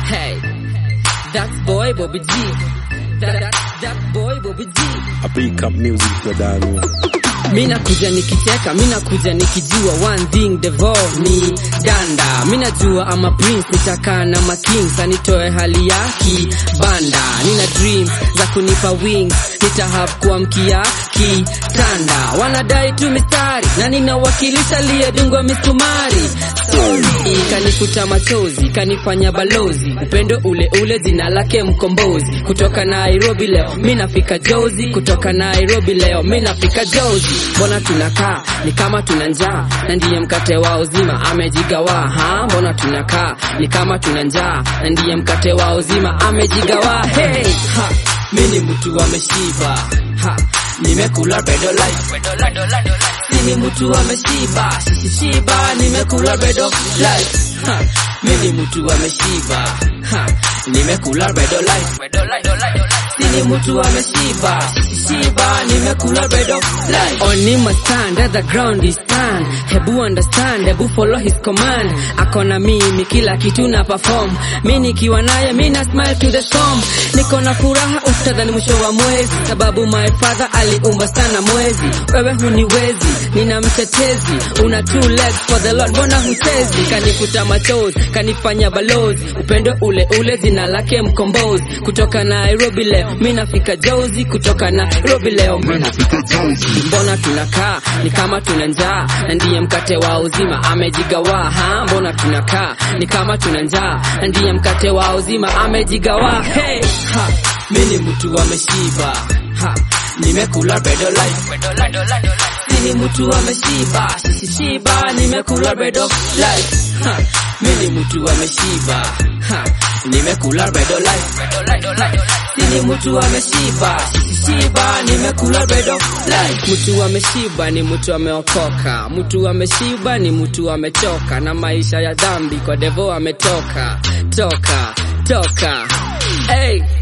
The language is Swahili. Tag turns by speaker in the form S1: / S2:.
S1: Hey, that's boy Bobby G. That, that, that boy Bobby G.
S2: I pick up music Dodani.
S1: Mina kuja nikicheka, mina kuja nikijua one thing devour ni danda. Mina jua ama prince nitakaa na makings anitoe hali ya kibanda. Nina dreams za kunipa wings, nitahave kuamkia kitanda. Wanadai tu mistari na ninawakilisha aliyedungwa misumari. Sorry, kanifuta machozi, kanifanya balozi, upendo ule ule, jina lake mkombozi. Kutoka Nairobi leo minafika Jozi, kutoka Nairobi leo minafika Jozi. Mbona tunakaa ni kama tuna njaa, na ndiye mkate wa uzima amejigawa. Ha, mbona tunakaa ni kama tuna njaa, na ndiye mkate wa uzima amejigawa. Hey, ha, mimi mtu ameshiba. Ha, nimekula bedo life Sini mtu ameshiba, shishiba, nimekula bedo life. Ha, mimi mtu ameshiba. Ha, nimekula bedo life. Sini mtu ameshiba, shishiba, nimekula bedo life. On him a stand, at the ground is stand. Hebu understand, hebu follow his command. Akona mimi kila kitu na perform. Mimi nikiwa naye, mimi na smile to the storm. Niko na furaha utadhani mwisho wa mwezi, sababu my father aliumba sana mwezi. Wewe huniwezi, nina mtetezi, una two legs for the Lord, mbona hutezi? Kanifuta machozi, kanifanya balozi, upendo ule ule, jina lake mkombozi. Kutoka Nairobi leo, mimi nafika Jozi, kutoka Nairobi leo, mimi nafika Jozi. Mbona tunakaa ni kama tuna njaa, na ndiye mkate wa uzima amejigawa. Ha, mbona tunakaa ni kama tuna njaa, na ndiye mkate wa uzima amejigawa. Hey, ha, mimi ni mtu ameshiba. Ha, nimekula bedo life. Sini mtu ameshiba, shishiba, nimekula bedo life. Ha, mimi ni mtu ameshiba. Ha, nimekula bedo life. Ha, Sini mtu ameshiba, shishiba, nimekula bedo life. Mtu ameshiba ni mtu ameokoka, mtu ameshiba ni mtu amechoka na maisha ya dhambi, kwa devo ametoka toka toka. Hey,